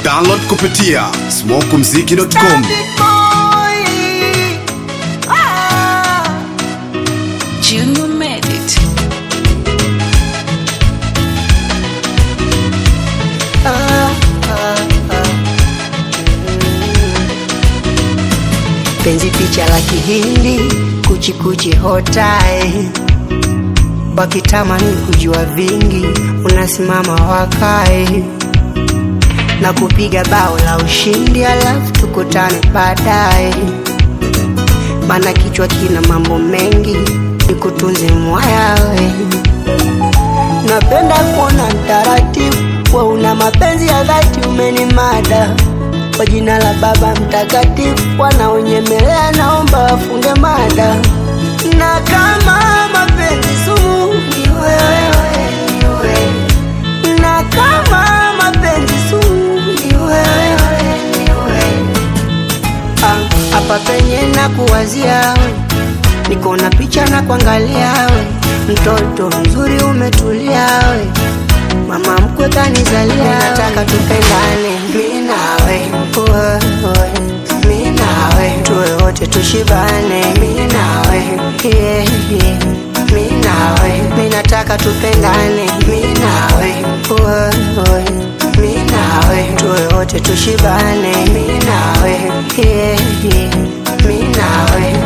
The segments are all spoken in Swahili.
Download kupitia smokumziki.com. Junior made it. penzi picha la kihindi kuchikuchi hotai wakitamani kujua vingi unasimama wakae na kupiga bao la ushindi alafu tukutane baadaye mana kichwa kina mambo mengi nikutunze mwayawe napenda kuona mtaratibu wa una mapenzi ya dhati umenimada kwa jina la baba mtakatifu wanaonyemelea naomba wafunge mada na kama mapenzi sumu ni wewe, ni wewe. na kama mapenzi sumu ni wewe, ni wewe. Ah, hapa penye na kuwazia we niko na picha na kuangalia we mtoto mzuri umetulia we mama mkwe kanizalia nataka tupendane mi nawe wewe, mi nawe tuwe wote tushibane mi nawe yeah, yeah. mi nawe mi nataka tupendane mi nawe wewe, mi nawe tuwe wote tushibane mi nawe yeah, yeah. mi nawe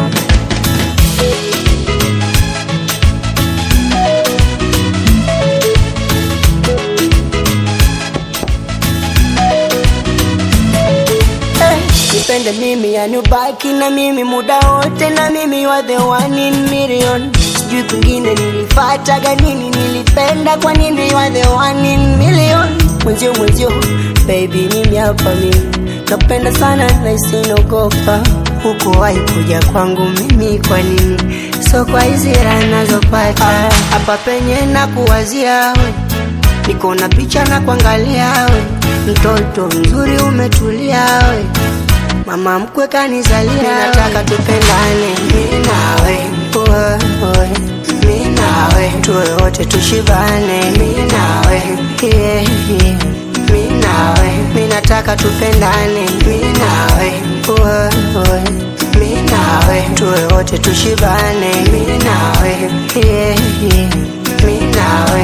Eh, nipende mimi yani ubaki na mimi muda wote na mimi wa the one in million sijui kwingine nilifataga nini nilipenda kwa nini wa the one in million mwenzio mwenzio baby mimi hapa mimi nakupenda sana na isinogopa huko wahi kuja kwangu mimi kwa nini so kwa hizi raha nazopata hapa penye na kuwazia we niko na picha na kuangalia we mtoto mzuri umetulia we mama mkwe kanizalia nataka tupendane mi nawe wewe, mi nawe tuwe wote tushibane mi nawe yeah, yeah. mi nawe mi nataka tupendane mi nawe wewe, mi nawe tuwe wote tushibane mi nawe yeah, yeah. mi nawe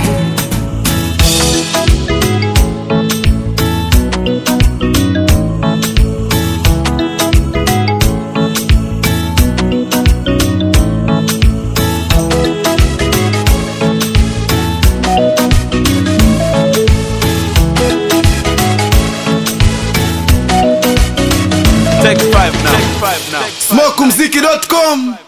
Take five now. Take five now. smokumziki.com.